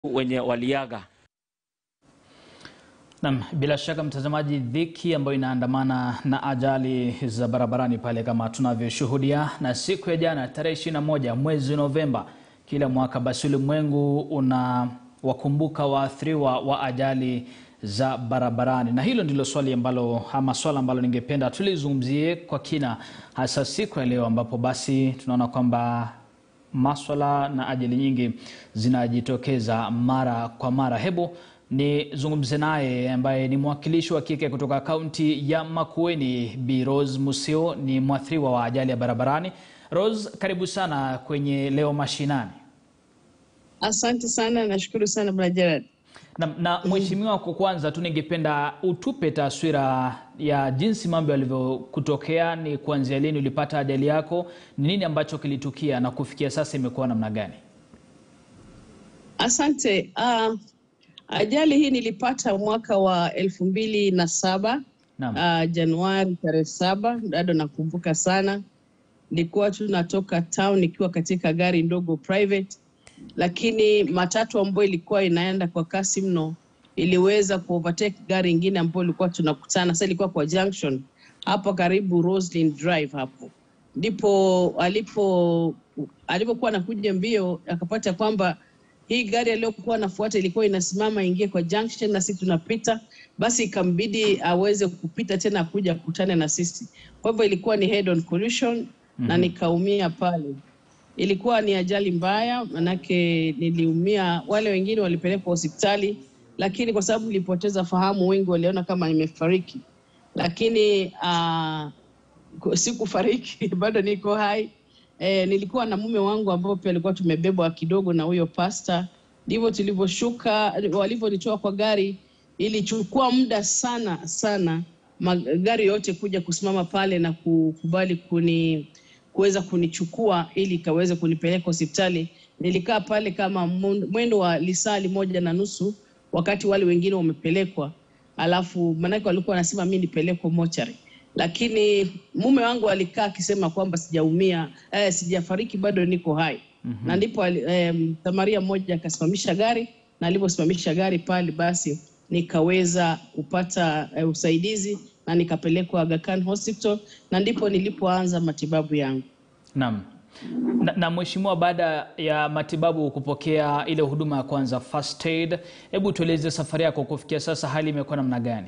wenye waliaga. Naam, bila shaka mtazamaji, dhiki ambayo inaandamana na ajali za barabarani pale kama tunavyoshuhudia, na siku ya jana tarehe 21 mwezi Novemba kila mwaka, basi ulimwengu unawakumbuka waathiriwa wa ajali za barabarani, na hilo ndilo swali ambalo ama swala ambalo ningependa tulizungumzie kwa kina, hasa siku ya leo ambapo basi tunaona kwamba maswala na ajali nyingi zinajitokeza mara kwa mara. Hebu nizungumze naye ambaye ni mwakilishi wa kike kutoka kaunti ya Makueni, Bi Rose Musio, ni mwathiriwa wa ajali ya barabarani. Rose, karibu sana kwenye Leo Mashinani. Asante sana, nashukuru sana Bwana Gerard. Na, na mheshimiwa, kwa kwanza tu ningependa utupe taswira ya jinsi mambo yalivyokutokea. Ni kuanzia lini ulipata ajali yako, ni nini ambacho kilitukia na kufikia sasa imekuwa namna gani? Asante. Uh, ajali hii nilipata mwaka wa elfu mbili na saba Naam. uh, Januari tarehe saba, bado nakumbuka sana. Nilikuwa tu natoka town nikiwa katika gari ndogo private, lakini matatu ambayo ilikuwa inaenda kwa kasi mno iliweza kuovertake gari ingine ambayo ilikuwa tunakutana. Sasa ilikuwa kwa junction hapo karibu Roslyn Drive hapo ndipo alipo alipokuwa anakuja mbio akapata kwamba hii gari aliyokuwa anafuata ilikuwa inasimama ingie kwa junction na sisi tunapita, basi ikambidi aweze kupita tena kuja kukutana na sisi. Kwa hivyo ilikuwa ni head on collision na nikaumia pale. Ilikuwa ni ajali mbaya, manake niliumia. Wale wengine walipelekwa hospitali, lakini kwa sababu nilipoteza fahamu, wengi waliona kama nimefariki, lakini ah, ku- sikufariki bado niko hai. E, nilikuwa na mume wangu ambao pia alikuwa tumebebwa kidogo na huyo pasta. Ndivyo tulivyoshuka, walivyonitoa kwa gari, ilichukua muda sana sana magari yote kuja kusimama pale na kukubali kuni kuweza kunichukua ili ikaweze kunipeleka hospitali. Nilikaa pale kama mun- mwendo wa lisali moja na nusu wakati wale wengine wamepelekwa, alafu maanake walikuwa wanasema mi nipelekwe mochari lakini mume wangu alikaa akisema kwamba sijaumia, eh, sijafariki, bado niko hai. Na ndipo ali- eh, msamaria mmoja akasimamisha gari, na aliposimamisha gari pale, basi nikaweza kupata eh, usaidizi na nikapelekwa Aga Khan Hospital, na ndipo nilipoanza matibabu yangu. Naam. Na, na mheshimiwa, baada ya matibabu kupokea ile huduma ya kwanza first aid, hebu tueleze safari yako kufikia sasa, hali imekuwa namna gani?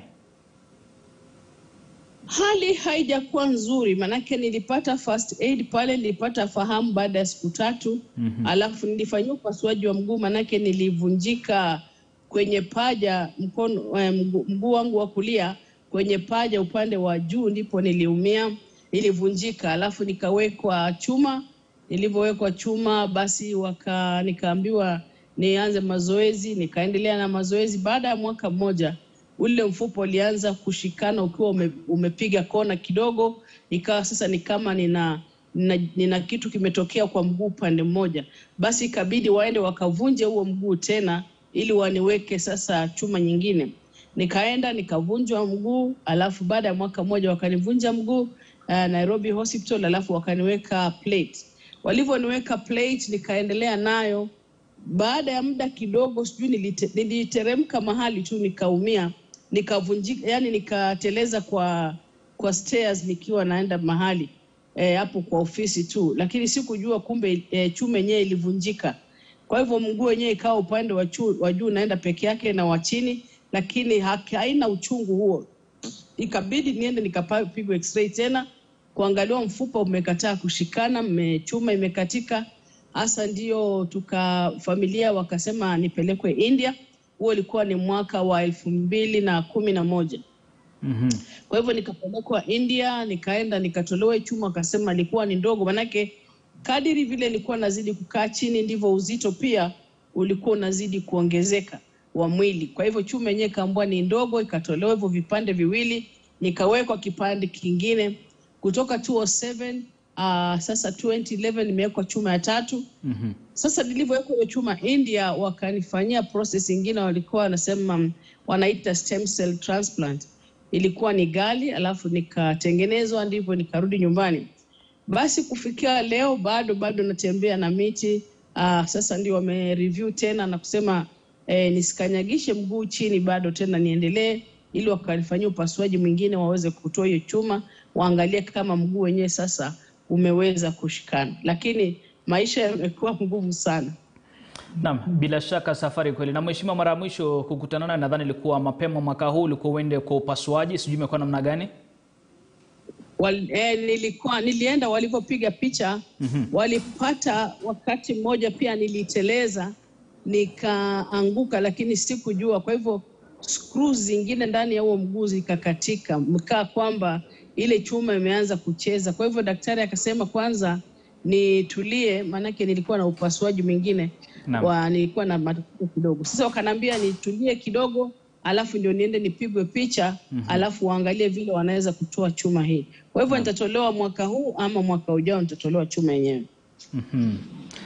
Hali haijakuwa nzuri, manake nilipata first aid pale, nilipata fahamu baada ya siku tatu. Alafu nilifanyiwa upasuaji wa mguu, manake nilivunjika kwenye paja mkono, eh, mguu, mguu wangu wa kulia kwenye paja upande wa juu, ndipo niliumia, ilivunjika. Alafu nikawekwa chuma. Nilivyowekwa chuma, basi waka nikaambiwa nianze mazoezi, nikaendelea na mazoezi. Baada ya mwaka mmoja ule mfupa ulianza kushikana ukiwa ume, umepiga kona kidogo, ikawa sasa ni kama nina, nina, nina kitu kimetokea kwa mguu upande mmoja. Basi ikabidi waende wakavunje huo mguu tena ili waniweke sasa chuma nyingine. Nikaenda nikavunjwa mguu, alafu baada ya mwaka mmoja wakanivunja mguu uh, Nairobi Hospital, alafu wakaniweka plate. Walivyoniweka plate nikaendelea nayo baada ya muda kidogo, sijui nilite- niliteremka mahali tu nikaumia, nikavunjika, yani nikateleza kwa kwa stairs nikiwa naenda mahali eh, hapo kwa ofisi tu, lakini sikujua kumbe eh, chuma yenyewe ilivunjika. Kwa hivyo mguu wenyewe ikawa upande wa chu- wa juu naenda peke yake na wa chini, lakini haki- haina uchungu huo. Ikabidi niende nikapigwa x-ray tena kuangaliwa mfupa umekataa kushikana, mme- chuma imekatika hasa ndio tuka familia wakasema nipelekwe India. Huo ilikuwa ni mwaka wa elfu mbili na kumi na moja. Mhm. Kwa hivyo nikapelekwa India, nikaenda nikatolewa chuma, akasema ilikuwa ni ndogo, manake kadiri vile nilikuwa nazidi kukaa chini ndivyo uzito pia ulikuwa unazidi kuongezeka wa mwili. Kwa hivyo chuma yenyewe kaambua ni ndogo, ikatolewa hivyo vipande viwili, nikawekwa kipande kingine kutoka 207 uh, sasa 2011 nimewekwa chuma ya tatu. Mhm. Sasa nilivyowekwa hiyo chuma India, wakanifanyia process ingine, walikuwa wanasema mm, wanaita stem cell transplant. Ilikuwa ni gali, alafu nikatengenezwa, ndivyo nikarudi nyumbani. Basi kufikia leo bado bado natembea na miti. Uh, sasa ndio wame review tena na kusema e, nisikanyagishe mguu chini bado tena niendelee, ili wakanifanyia upasuaji mwingine waweze kutoa hiyo chuma, waangalie kama mguu wenyewe sasa umeweza kushikana, lakini maisha yamekuwa ngumu sana. Naam, bila shaka safari kweli. Na mheshimiwa, mara ya mwisho kukutana naye nadhani ilikuwa mapema mwaka huu, ulikuwa uende kwa upasuaji, sijui imekuwa namna gani? Wal, eh, nilikuwa nilienda walivyopiga picha walipata wakati mmoja pia niliteleza nikaanguka, lakini sikujua. Kwa hivyo screws zingine ndani ya huo mguu zikakatika, mkaa kwamba ile chuma imeanza kucheza. Kwa hivyo daktari akasema kwanza nitulie, maanake nilikuwa na upasuaji mwingine Naam. wa nilikuwa na matatizo kidogo. Sasa wakaniambia nitulie kidogo, alafu ndio niende nipigwe picha alafu waangalie vile wanaweza kutoa chuma hii. Kwa hivyo nitatolewa mwaka huu ama mwaka ujao nitatolewa chuma yenyewe. Mhm.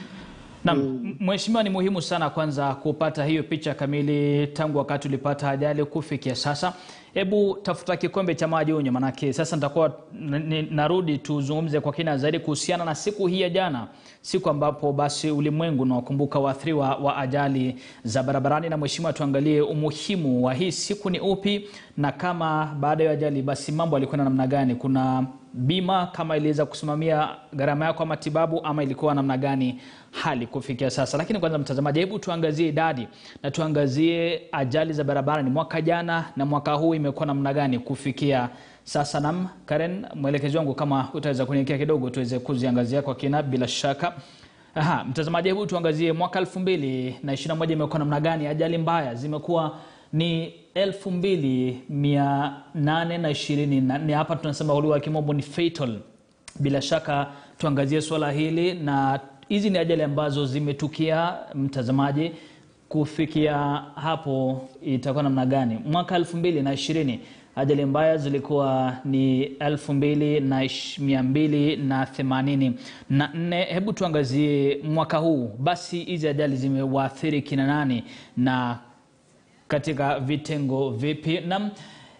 Naam, mheshimiwa, ni muhimu sana kwanza kupata hiyo picha kamili tangu wakati ulipata ajali kufikia sasa. Hebu tafuta kikombe cha maji unywe, manake sasa nitakuwa n- n- narudi tuzungumze kwa kina zaidi kuhusiana na siku hii ya jana, siku ambapo basi ulimwengu unawakumbuka waathiriwa wa ajali za barabarani. Na mheshimiwa, tuangalie umuhimu wa hii siku ni upi, na kama baada ya ajali basi mambo yalikwenda namna gani? Kuna bima kama iliweza kusimamia gharama yako ya matibabu ama ilikuwa namna gani hali kufikia sasa. Lakini kwanza, mtazamaji, hebu tuangazie idadi na tuangazie ajali za barabarani mwaka jana na mwaka huu imekuwa namna gani kufikia sasa. Nam Karen, mwelekezi wangu, kama utaweza kuniekea kidogo tuweze kuziangazia kwa kina, bila shaka. Aha, mtazamaji, hebu tuangazie mwaka elfu mbili na ishirini na moja imekuwa namna gani? Ajali mbaya zimekuwa ni elfu mbili mia nane na ishirini na nne hapa tunasema kwa lugha ya kimombo ni fatal. Bila shaka tuangazie swala hili, na hizi ni ajali ambazo zimetukia mtazamaji, kufikia hapo itakuwa namna gani? Mwaka elfu mbili na ishirini ajali mbaya zilikuwa ni elfu mbili na ish- mia mbili na themanini na nne. Hebu tuangazie mwaka huu, basi hizi ajali zimewaathiri kina nani na katika vitengo vipi? Na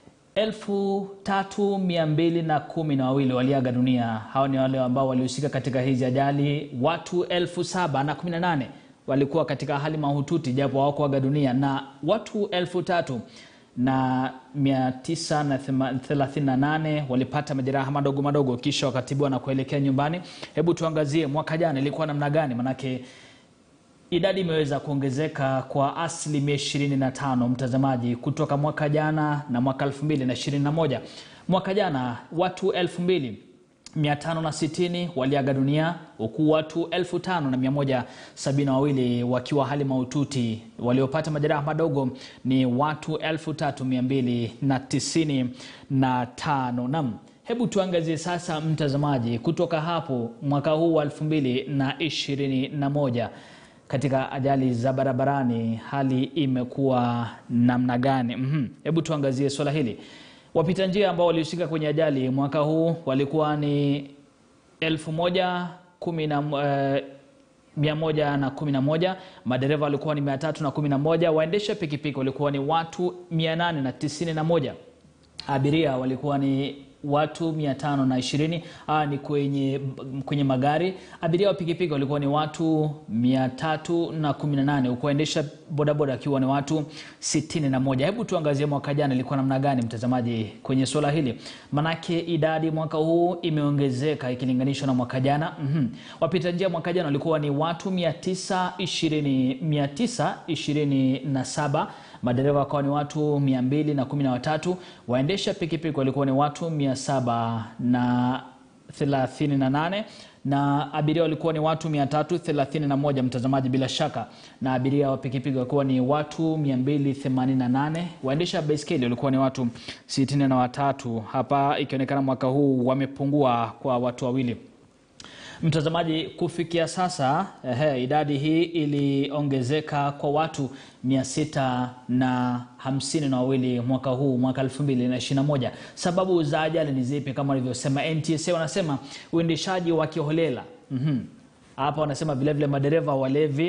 elfu tatu mia mbili na kumi na wawili waliaga dunia. Hao ni wale ambao walihusika katika hizi ajali. Watu elfu saba na kumi na nane walikuwa katika hali mahututi japo hawakuaga dunia, na watu elfu tatu na mia tisa na thema- thelathini na nane walipata majeraha madogo madogo kisha wakatibiwa na kuelekea nyumbani. Hebu tuangazie mwaka jana ilikuwa namna gani, manake idadi imeweza kuongezeka kwa asilimia 25 mtazamaji, kutoka mwaka jana na mwaka 2021. Mwaka jana watu 2560 waliaga dunia huku watu 5172 wakiwa hali mahututi. Waliopata majeraha madogo ni watu 3295. Nam, hebu tuangazie sasa mtazamaji, kutoka hapo mwaka huu wa 2021 katika ajali za barabarani hali imekuwa namna gani? Mhm. Hebu tuangazie swala hili. Wapita njia ambao walihusika kwenye ajali mwaka huu walikuwa ni elfu moja kumi na eh, mia moja na kumi na moja. Madereva walikuwa ni mia tatu na kumi na moja. Waendesha pikipiki walikuwa ni watu mia nane na tisini na moja. Abiria walikuwa ni watu mia tano na ishirini. Hawa ni kwenye, kwenye magari. Abiria wa pikipiki walikuwa ni watu mia tatu na kumi na nane huku waendesha bodaboda akiwa ni watu sitini na moja. Hebu tuangazie mwaka jana ilikuwa namna gani, mtazamaji, kwenye suala hili, manake idadi mwaka huu imeongezeka ikilinganishwa na mwaka jana. mm Wapita njia mwaka jana walikuwa ni watu mia tisa ishirini mia tisa ishirini na saba madereva wakawa ni watu mia mbili na kumi na watatu waendesha pikipiki walikuwa ni watu mia saba na thelathini na nane na abiria walikuwa ni watu 331 mtazamaji, bila shaka, na abiria wa pikipiki walikuwa ni watu 288. Waendesha baiskeli walikuwa ni watu 63. Hapa ikionekana mwaka huu wamepungua kwa watu wawili. Mtazamaji, kufikia sasa ehe, idadi hii iliongezeka kwa watu mia sita na hamsini na wawili mwaka huu mwaka 2021. Sababu za ajali ni zipi? Kama walivyosema NTSA, wanasema uendeshaji wa kiholela. Mhm. Hapa wanasema vilevile madereva walevi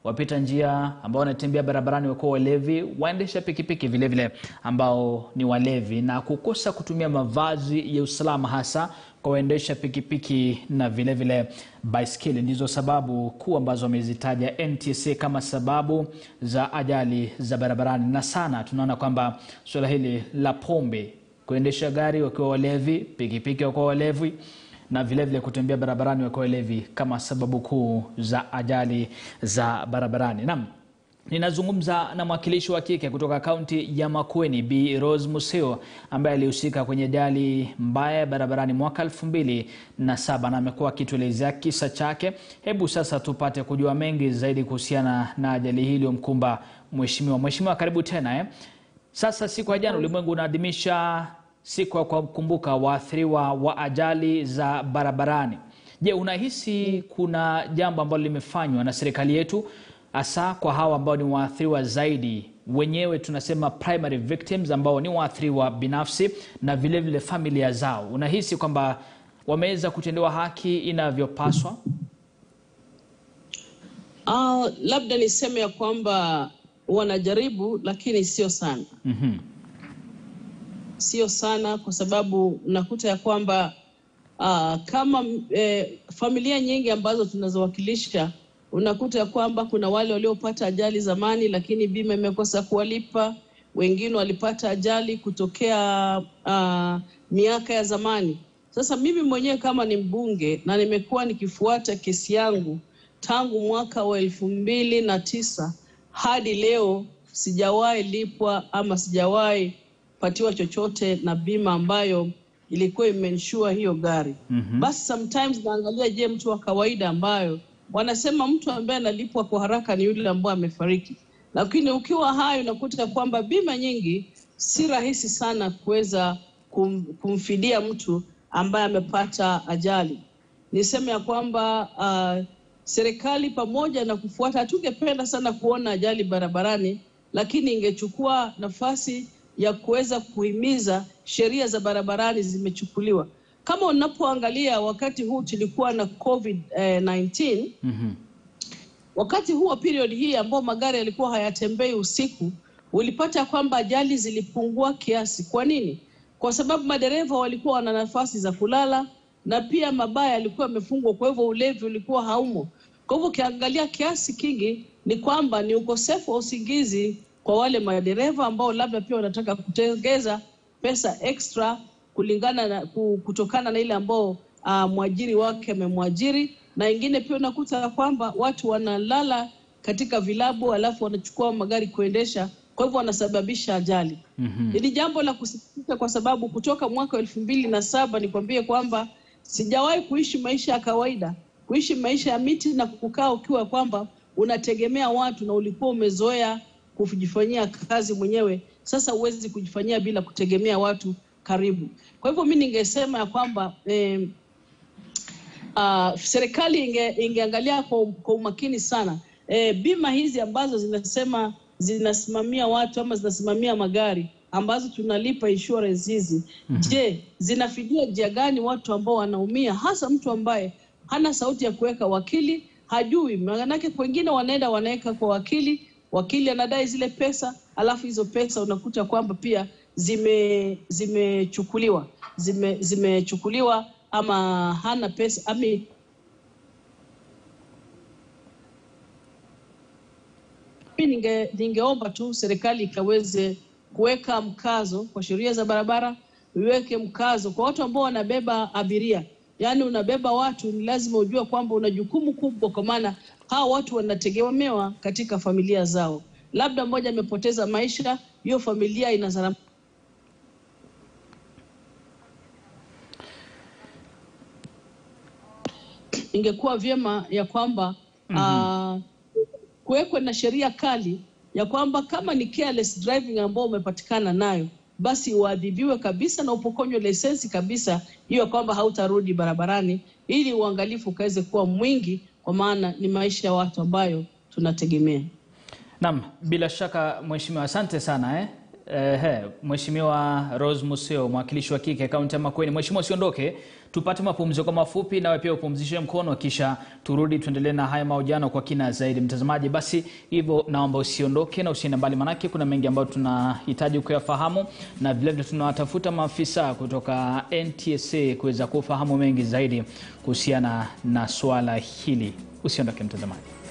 wapita njia ambao wanatembea barabarani wakuwa walevi, waendesha pikipiki vilevile ambao ni walevi, na kukosa kutumia mavazi ya usalama hasa kwa waendesha pikipiki na vilevile baiskeli ndizo sababu kuu ambazo wamezitaja NTSA kama sababu za ajali za barabarani, na sana tunaona kwamba suala hili la pombe, kuendesha gari wakiwa walevi, pikipiki wakiwa walevi na vilevile vile kutembea barabarani wakiwa walevi kama sababu kuu za ajali za barabarani. Naam, ninazungumza na mwakilishi wa kike kutoka kaunti ya Makueni, Bi Rose Museo ambaye alihusika kwenye ajali mbaya ya barabarani mwaka elfu mbili na saba na amekuwa akituelezea kisa chake. Hebu sasa tupate kujua mengi zaidi kuhusiana na ajali hii iliyomkumba mheshimiwa. Mheshimiwa, karibu tena eh. Sasa siku ya jana ulimwengu unaadhimisha siku ya kuwakumbuka waathiriwa wa ajali za barabarani. Je, unahisi kuna jambo ambalo limefanywa na serikali yetu hasa kwa hawa ambao ni waathiriwa zaidi, wenyewe tunasema primary victims, ambao ni waathiriwa binafsi na vilevile vile familia zao? Unahisi kwamba wameweza kutendewa haki inavyopaswa? Uh, labda niseme ya kwamba wanajaribu lakini sio sana. Mhm. Sio sana kwa sababu nakuta ya kwamba uh, kama eh, familia nyingi ambazo tunazowakilisha unakuta ya kwamba kuna wale waliopata ajali zamani, lakini bima imekosa kuwalipa. Wengine walipata ajali kutokea uh, miaka ya zamani. Sasa mimi mwenyewe kama ni mbunge na nimekuwa nikifuata kesi yangu tangu mwaka wa elfu mbili na tisa hadi leo, sijawahi lipwa ama sijawahi patiwa chochote na bima ambayo ilikuwa imensure hiyo gari. Mhm. Basi sometimes naangalia, je, mtu wa kawaida ambayo wanasema mtu ambaye analipwa kwa haraka ni yule ambaye amefariki, lakini ukiwa hai unakuta kwamba bima nyingi si rahisi sana kuweza kum, kumfidia mtu ambaye amepata ajali. Niseme ya kwamba uh, serikali pamoja na kufuata, hatungependa sana kuona ajali barabarani, lakini ingechukua nafasi ya kuweza kuhimiza sheria za barabarani zimechukuliwa. Kama unapoangalia wakati huu tulikuwa na COVID eh, 19 Mhm. wakati huo period hii ambao magari yalikuwa hayatembei usiku, ulipata kwamba ajali zilipungua kiasi. Kwa nini? Kwa sababu madereva walikuwa wana nafasi za kulala na pia mabaya yalikuwa yamefungwa, kwa hivyo ulevi ulikuwa haumo. Kwa hivyo ukiangalia kiasi kingi ni kwamba ni ukosefu wa usingizi kwa wale madereva ambao labda pia wanataka kutengeza pesa extra kulingana na ku- kutokana na ile ambao uh, mwajiri wake amemwajiri, na ingine pia unakuta kwamba watu wanalala katika vilabu alafu wanachukua magari kuendesha, kwa hivyo wanasababisha ajali. Mhm. Ni jambo la kusikitisha kwa sababu kutoka mwaka elfu mbili na saba nikwambie kwamba sijawahi kuishi maisha ya kawaida, kuishi maisha ya miti na kukaa ukiwa kwamba unategemea watu na ulikuwa umezoea kujifanyia kazi mwenyewe. Sasa huwezi kujifanyia bila kutegemea watu karibu. Kwa hivyo mi ningesema ya kwamba eh, uh, serikali inge, ingeangalia kwa, kwa umakini sana e, bima hizi ambazo zinasema zinasimamia watu ama zinasimamia magari ambazo tunalipa insurance hizi je, zinafidia njia gani watu ambao wanaumia, hasa mtu ambaye hana sauti ya kuweka wakili, hajui maanake. Wengine wanaenda wanaweka kwa wakili, wakili anadai zile pesa, alafu hizo pesa unakuta kwamba pia zime zimechukuliwa zime zimechukuliwa ama hana pesa ami Mimi ninge, ningeomba tu serikali ikaweze kuweka mkazo kwa sheria za barabara, iweke mkazo kwa watu ambao wanabeba abiria, yaani unabeba watu, ni lazima ujue kwamba una jukumu kubwa, kwa maana hawa watu wanategemewa katika familia zao. Labda mmoja amepoteza maisha, hiyo familia inazara ingekuwa vyema ya kwamba ah, kuwekwe na sheria kali ya kwamba kama ni careless driving ambao umepatikana nayo basi uadhibiwe kabisa na upokonywe leseni kabisa, hiyo kwamba hautarudi barabarani, ili uangalifu ukaweze kuwa mwingi, kwa maana ni maisha ya watu ambayo tunategemea. Naam, bila shaka mheshimiwa, asante sana eh. Ehe, Mheshimiwa Rose Museo, mwakilishi wa kike kaunti ya Makueni. Mheshimiwa, usiondoke, tupate mapumziko mafupi, nawe pia upumzishe mkono, kisha turudi tuendelee na haya mahojiano kwa kina zaidi. Mtazamaji, basi hivyo naomba usiondoke na usiende mbali, manake kuna mengi ambayo tunahitaji kuyafahamu, na vilevile tunawatafuta maafisa kutoka NTSA kuweza kufahamu mengi zaidi kuhusiana na swala hili. Usiondoke mtazamaji.